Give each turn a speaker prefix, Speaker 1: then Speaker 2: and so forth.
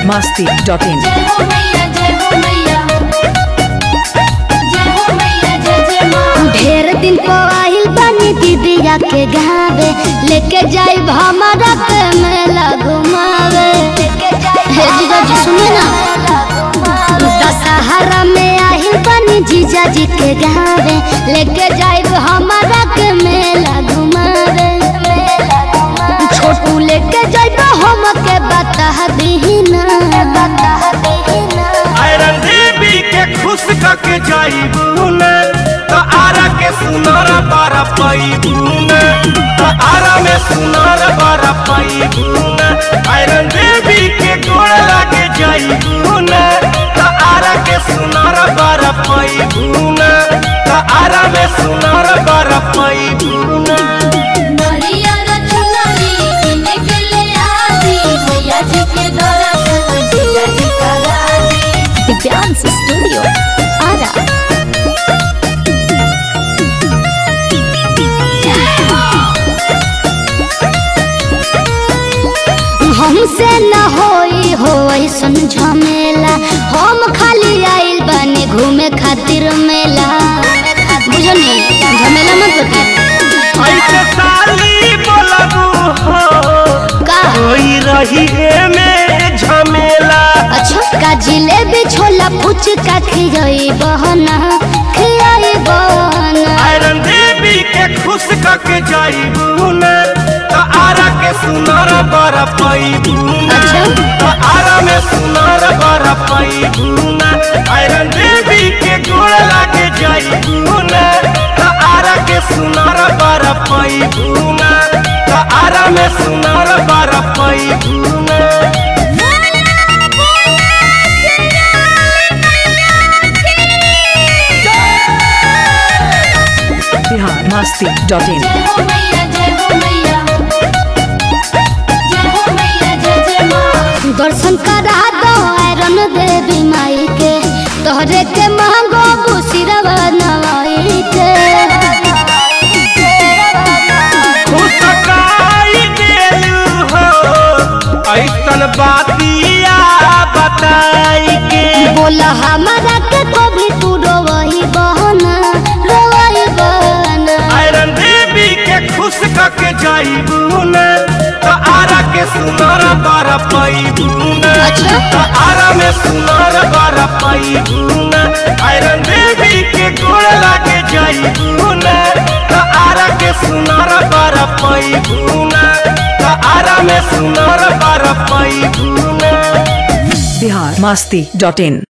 Speaker 1: masti dot in.
Speaker 2: जय हो मैया जय हो मैया जय हो मैया जय जय माँ
Speaker 3: ढेर दिन को आइल बानी दीदिया के गावे लेके जाइब हमारा के मेला घुमावे हे जीजा जी सुने ना दशहरा में आइल बानी जीजा जी के गावे लेके जाइब हमारा के मेला घुमावे छोटू लेके जाइब हम के बता दीना बता दीना
Speaker 4: आयरन देवी के खुश करके जाइबून तो आरा के सुनार बारा पैबून तो आरा में सुनार बारा पैबून आयरन देवी के गोड़ लागे जाइबून तो आरा के सुनार बारा पैबून तो आरा में सुनार बारा पैबून
Speaker 2: नरिया रचुनरी किने के ले आदी मैया जी के दर्शन जीजा जी करा दी
Speaker 3: दिव्यांश स्टूडियो आरा हमसे न होई हो ऐसन झमेला हम खाली आइल बानी घूमे खातिर मेला बुझनी झमेला मत बता
Speaker 4: ऐसे साली बोलबू हो
Speaker 3: का
Speaker 4: कोई रही में झमेला
Speaker 3: अच्छा का जिलेबी छोला फुचका खियाई बहना खियाई बहना
Speaker 4: आयरन देवी के खुश करके जाइबून तो आरा के सुनार बड़ा पैबून
Speaker 3: अच्छा।
Speaker 4: तो आरा में सुनार बड़ा पैबून आयरन देवी के गोड़ लागे जाइबून तो आरा के सुनार बड़ा पैबून तो आरा में सुनार बड़ा पैबून
Speaker 1: Bihar masti dot in.
Speaker 2: जय हो मैया जय हो मैया जय हो मैया जय जय माँ
Speaker 3: दर्शन करा दो आयरन देवी माई के तोहरे के महंगो बुसिरवा नवाई के
Speaker 4: मुस्काई देलू हो ऐसन बातिया बताई के
Speaker 3: बोला हमारा के कभी तू रोवही बहना रोवही बहना
Speaker 4: आयरन देवी के खुश करके जाइबून तो आरा के सुनार बारा पैबून
Speaker 3: अच्छा।
Speaker 4: तो आरा में सुनार बारा पैबून आयरन देवी के गोड़ लागे जाइबून तो आरा के सुनार बारा पैबून तो आरा में सुनार बारा पैबून
Speaker 1: Bihar masti dot in.